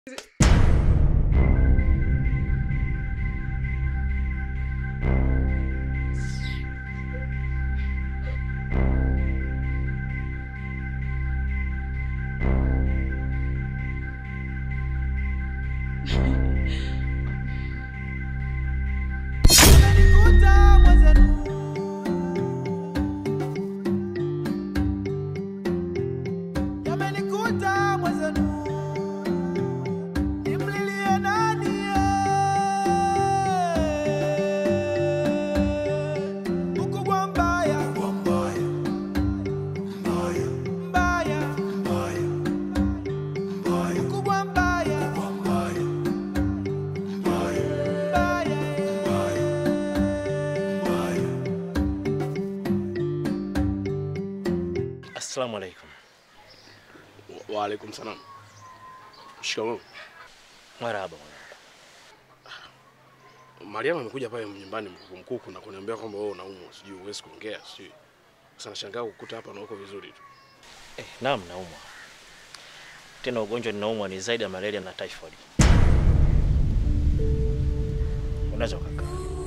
Yamenikuta mwenzenu, nimlilie nani? Ukubwa mbaya, mbaya, mbaya, mbaya, mbaya, mbaya, ukubwa mbaya, mbaya, mbaya, mbaya, mbaya, mbaya. Assalamu alaikum. Wa- Waalaikum salam. Shikamoo. Marhaba mwanangu. Mariam amekuja pale nyumbani mkuku mkuku na kuniambia kwamba wewe unaumwa, sijui huwezi kuongea, sijui. Sasa nashangaa kukuta hapa na uko vizuri tu. Eh, naam naumwa. Tena ugonjwa ninaumwa ni zaidi ya malaria na typhoid. Unaweza ukakaa.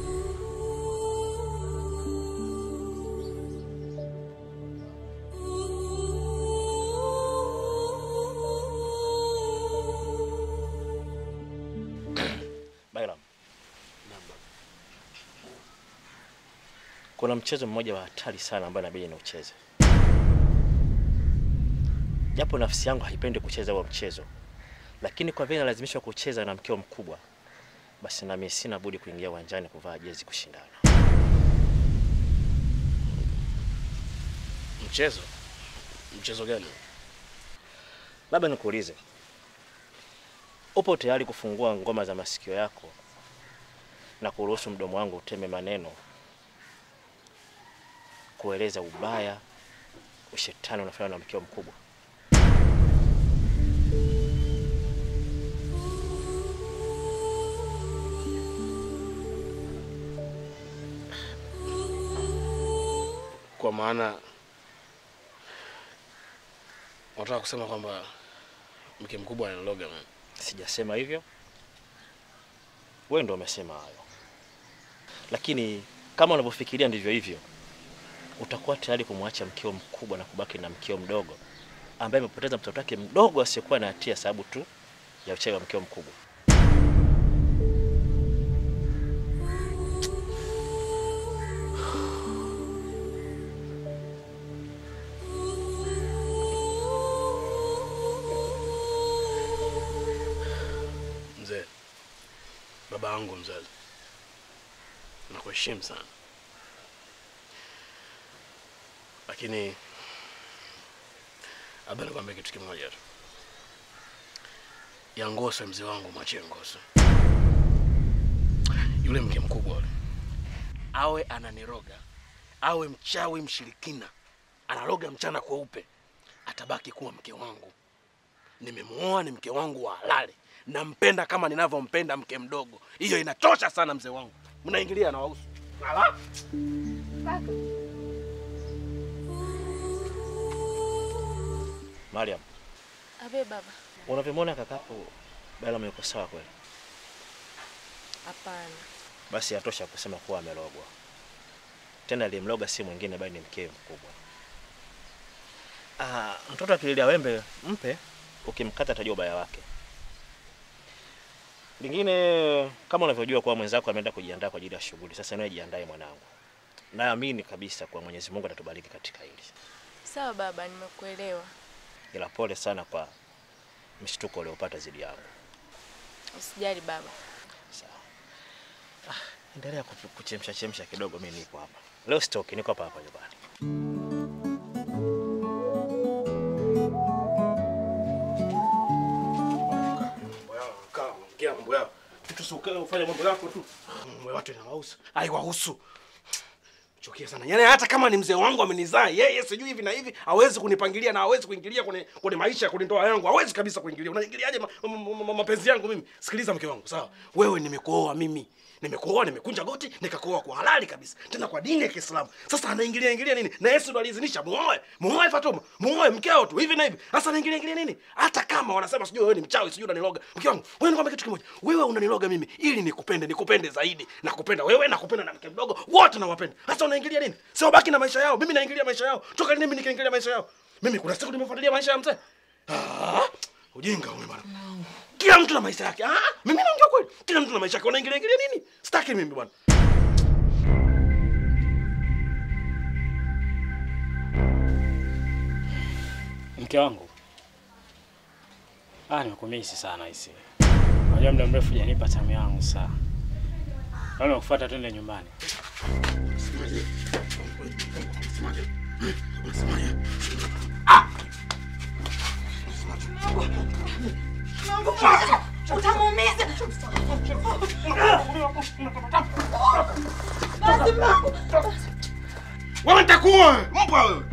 Bairam. Kuna mchezo mmoja wa hatari sana ambao inabidi niucheze. Japo nafsi yangu haipendi kucheza huo mchezo, lakini kwa vile nalazimishwa kucheza na mkeo mkubwa, basi nami sina budi kuingia uwanjani kuvaa jezi kushindana. Mchezo? Mchezo gani? Labda nikuulize, upo tayari kufungua ngoma za masikio yako na kuruhusu mdomo wangu uteme maneno kueleza ubaya, ushetani unafanywa na mkeo mkubwa? Kwa maana unataka kusema kwamba mke mkubwa analoga mimi. Sijasema hivyo, wewe ndo umesema hayo, lakini kama unavyofikiria ndivyo hivyo, utakuwa tayari kumwacha mkeo mkubwa na kubaki na mkeo mdogo ambaye amepoteza mtoto wake mdogo asiyekuwa na hatia sababu tu ya uchawi wa mkeo mkubwa. Mzee, baba yangu mzazi, nakuheshimu sana, lakini labda nikwambia kitu kimoja tu. Ya Ngose, mzee wangu, mwachie Ngose. Yule mke mkubwa yule, awe ananiroga, awe mchawi mshirikina, anaroga mchana kweupe, atabaki kuwa mke wangu. Nimemuoa, ni mke wangu wa halali, nampenda kama ninavyompenda mke mdogo. Hiyo inatosha sana, mzee wangu. Mnaingilia na wahusu Ala! Mariam, Abe baba, unavyomwona kakapo Bailam yuko sawa kweli? hapana. Basi yatosha kusema kuwa amelogwa. Tena aliyemloga si mwingine bali ni mkewe mkubwa. Ah, mtoto akililia wembe mpe, ukimkata atajua ubaya wake. Lingine kama unavyojua kuwa mwenzako ameenda kujiandaa kwa ajili ya shughuli, sasa nawe jiandae mwanangu. Naamini kabisa kuwa Mwenyezi Mungu atatubariki katika hili. Sawa baba, nimekuelewa. Ila pole sana kwa mshtuko uliopata zidi yangu. Usijali baba. Sawa. Ah, endelea kupu- kuchemsha chemsha kidogo, mimi nipo hapa. Leo sitoki, niko hapa hapa nyumbani. Mambo yao, kaa, ongea mambo yao. Vitu si ukae ufanye mambo yako tu. Mambo ya watu inawahusu. Haiwahusu. chukia sana yaani hata kama ni mzee wangu amenizaa yeye sijui hivi na hivi hawezi kunipangilia na hawezi kuingilia kwenye kwenye maisha kwenye ndoa yangu hawezi kabisa kuingilia unaingiliaje ma, ma, ma, ma, mapenzi yangu mimi sikiliza mke wangu sawa wewe nimekuoa mimi nimekuoa nimekunja goti nikakuoa kwa halali kabisa tena kwa dini ya Kiislamu sasa anaingilia ingilia nini na Yesu ndo aliidhinisha muoe muoe Fatuma muoe mkeo tu hivi na hivi sasa anaingilia ingilia nini hata kama wanasema sijui wewe ni mchawi sijui unaniloga mke wangu wewe nikwambia kitu kimoja wewe unaniloga mimi ili nikupende nikupende zaidi nakupenda wewe nakupenda na mke mdogo wote nawapenda sasa unaingilia nini sio baki na maisha yao mimi naingilia maisha yao toka lini mimi nikaingilia maisha yao mimi kuna siku nimefuatilia maisha ya mzee ah ujinga wewe bwana kila mtu na maisha yake ah mimi naongea kweli kila mtu na maisha yake unaingilia ingilia nini sitaki mimi bwana Mke wangu, ah, nimekumisi sana hisi. Unajua muda mrefu hujanipa tamu yangu saa. Naona kufuata twende nyumbani. Utamuumiza. wewe nitakuwa mbwa wewe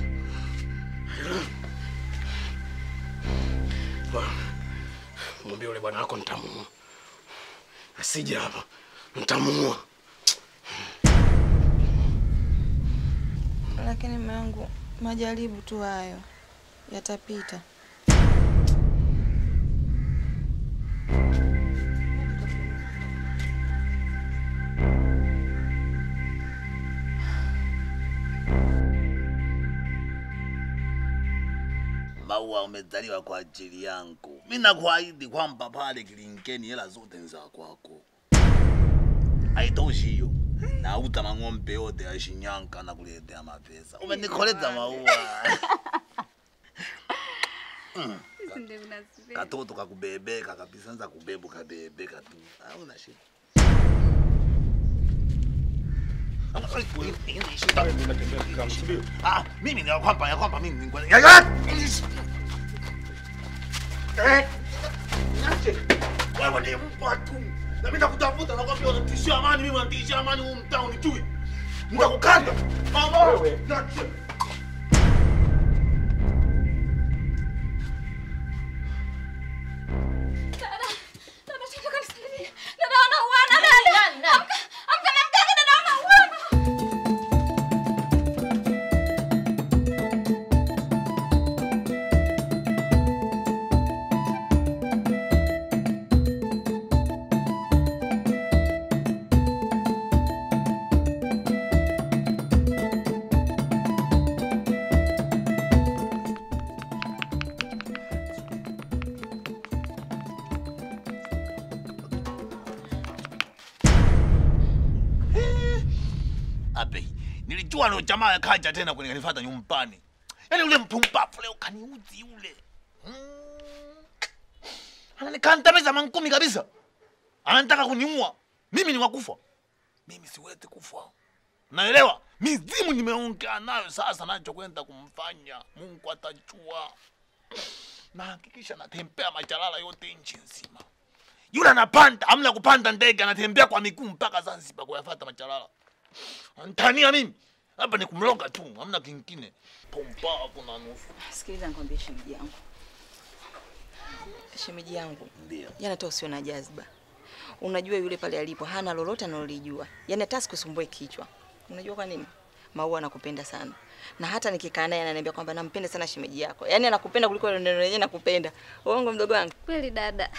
mwambie yule bwana wako nitamuua asije hapa nitamuua Lakini mume wangu, majaribu tu hayo yatapita. Maua umezaliwa kwa ajili yangu. Mimi nakuahidi kwamba pale Kilinkeni hela zote ni za kwako. Haitoshi hiyo. Nauta mang'ombe yote ya Shinyanga na kuletea mapesa. Umenikoleza maua. Mm. Katoto kakubebeka kabisa, nza kubebu kabebeka tu. Hauna shida. Ah, mimi ni kwamba ya kwamba mimi ni kweli. Ya ya! Eh! Niache. Wewe ni mbwa tu. Na mimi nakutafuta na kwambia unatishia amani, mimi unatishia amani huu mtaa unijui. Nitakukanda. Mama wewe. Niache. Abe, nilijua ndo jamaa kaja tena kunifuata nyumbani. Yaani ule mpumbavu leo kaniuzi ule. Mm. Ananikandamiza mankumi kabisa. Anataka kuniua. Mimi ni wakufa. Mimi siwezi kufa. Naelewa? Mizimu nimeongea nayo sasa nachokwenda kumfanya. Mungu atajua. Na hakikisha natembea machalala yote nchi nzima. Yule anapanda, amna kupanda ndege, anatembea kwa miguu mpaka Zanzibar kuyafuata machalala. Antania mimi hapa ni kumloga tu, hamna kingine. Pumbavu na nusu. Sikiliza nikwambie shemeji yangu, shemeji yangu, Ndio. yani hata usio na jazba. Unajua yule pale alipo hana lolote analolijua, yani hata sikusumbue kichwa. Unajua kwa nini? Maua anakupenda sana, na hata nikikaa naye ananiambia kwamba nampenda sana shemeji yako, yani anakupenda kuliko neno lenyewe nakupenda. Uongo mdogo wangu? Kweli dada.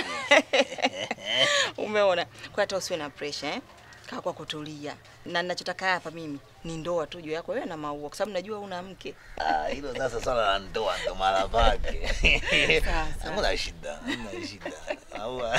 Umeona? Kwa hata usiwe na pressure eh? Kaa kwa kutulia, na ninachotaka hapa mimi ni ndoa tu juu yako wewe na Maua, kwa sababu najua una mke. Ah, hilo sasa swala la ndoa ndo mara pake. Sasa. Hamna shida, hamna shida. Au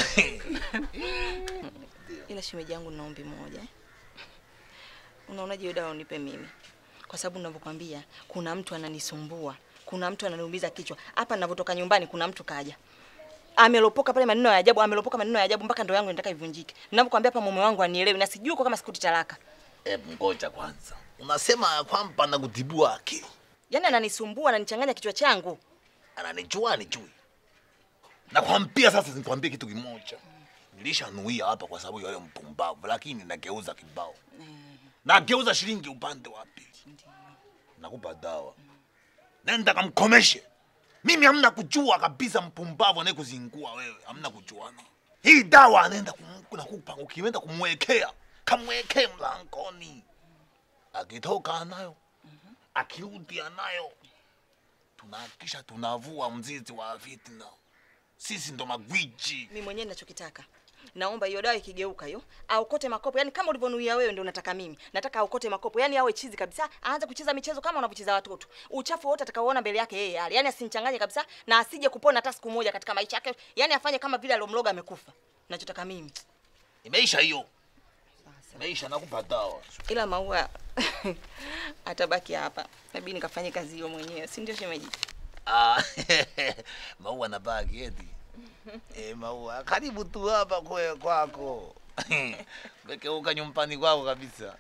Ila shemeji yangu nina ombi moja. eh. Unaonaje hiyo dawa unipe mimi? Kwa sababu ninavyokuambia kuna mtu ananisumbua. Kuna mtu ananiumiza kichwa. Hapa ninavyotoka nyumbani kuna mtu kaja. Amelopoka pale maneno ya ajabu, amelopoka maneno ya ajabu mpaka ndoa yangu inataka ivunjike. Ninavyokuambia hapa mume wangu anielewi na sijui uko kama sikuti talaka. Hebu ngoja kwanza. Unasema ya kwamba nakutibua akili. Yaani ananisumbua, ananichanganya kichwa changu. Ananijua anijui. Nakwambia sasa nikwambie kitu kimoja. Nilishanuia hapa kwa sababu ya yule mpumbavu lakini nageuza kibao. nageuza shilingi upande wa pili, nakupa dawa, nenda kamkomeshe. Mimi hamna kujua kabisa, mpumbavu anayekuzingua wewe, hamna kujuana. Hii dawa anaenda kum- nakupa, ukienda kumwekea, kamwekee mlangoni, akitoka anayo, akirudi anayo, tunahakikisha tunavua mzizi wa fitna. Sisi ndo magwiji. Mimi mwenyewe ninachokitaka naomba hiyo dawa ikigeuka hiyo aokote makopo, yani kama ulivyonuia wewe ndio unataka mimi. Nataka aokote makopo, yani awe chizi kabisa, aanze kucheza michezo kama wanavyocheza watoto. Uchafu wote atakaoona mbele yake yeye yale, yani asinichanganye kabisa na asije kupona hata siku moja katika maisha yake, yani afanye kama vile alomloga amekufa. Nachotaka mimi Imeisha hiyo, imeisha. Nakupa dawa. ila maua atabaki hapa, nabidi nikafanye kazi hiyo mwenyewe, si ndio shemeji? Ah, maua na bagi eti. Eh, maua karibu tu hapa kwe kwako. Wekeuka nyumbani kwako kabisa.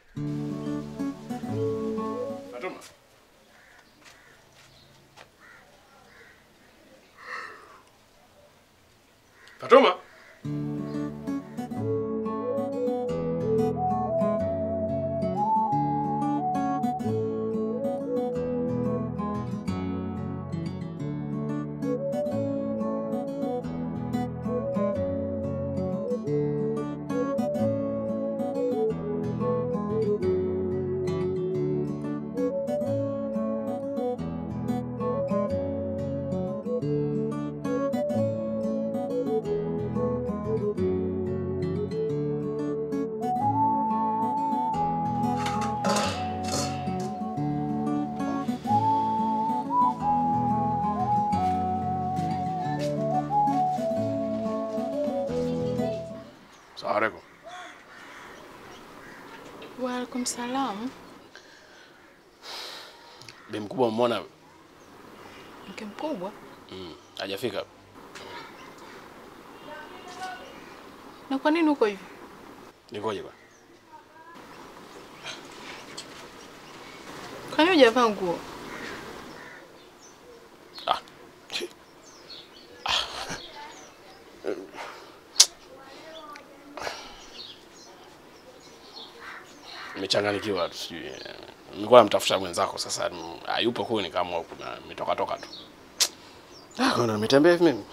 Fatuma. Fatuma. Salamu alaikum. Waalaikum salam. Bi mkubwa umeona Mke mkubwa, mm, hajafika. na kwa nini uko hivi? Nikoje bwana? Kwa nini hujavaa nguo? Ah. Nimechanganyikiwa tu sijui. Nilikuwa namtafuta mwenzako sasa mm, hayupo huyu nikaamua kuna nimetoka toka tu. Ah, kuna nimetembea hivi mimi.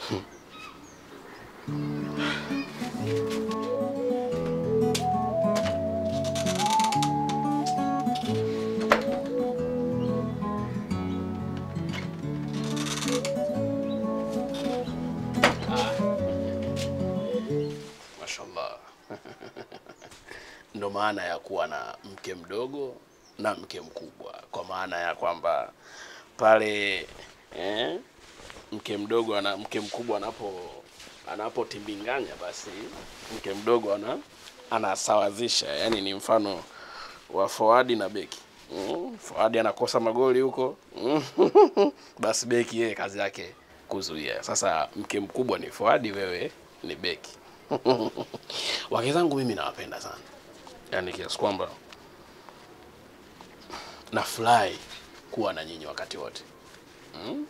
Mashallah. Ndo maana ya kuwa na mke mdogo na mke mkubwa, kwa maana ya kwamba pale eh, mke mdogo ana mke mkubwa anapo anapotimbinganya basi mke mdogo ana anasawazisha, yani ni mfano wa forward na beki. Mm, forward anakosa magoli huko mm, basi beki yeye kazi yake kuzuia. Sasa mke mkubwa ni forward, wewe ni beki. Wake zangu mimi nawapenda sana, yaani kiasi kwamba nafurahi kuwa na nyinyi wakati wote mm?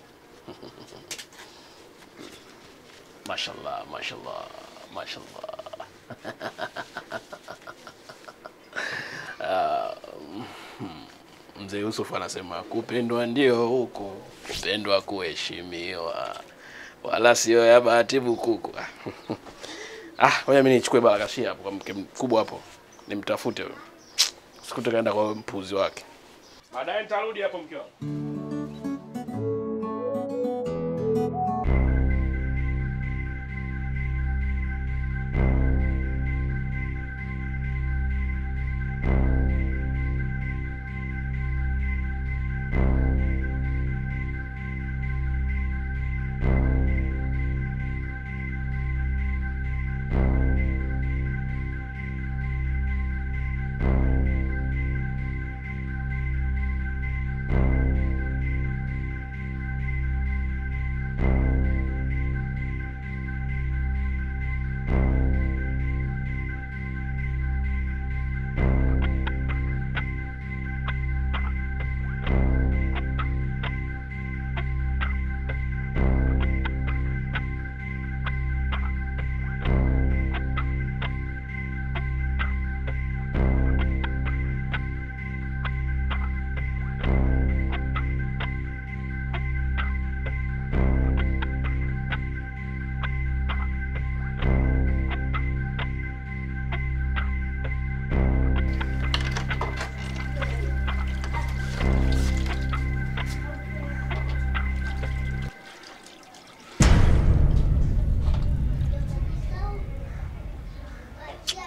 Mashallah, mashallah, mashallah. Ah, mm, Mzee Yusuf anasema kupendwa ndio huku, kupendwa kuheshimiwa, wala sio ya bahati bukuku. Ah, ngoja mimi nichukue barakashia hapo kwa mke mkubwa hapo, nimtafute huyo, sikute kaenda kwa mpuzi wake. Baadaye nitarudi hapo mke wangu.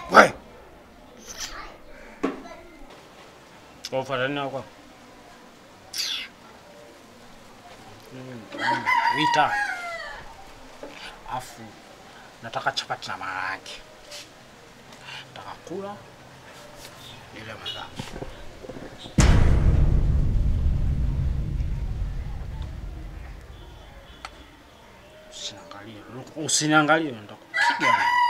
We. Kwa ufuata nini hapa? Mm, mm, Wita. Afu nataka chapati na maharage. Nataka kula ile mazao. Usiniangalie, usiniangalie, nitakupiga.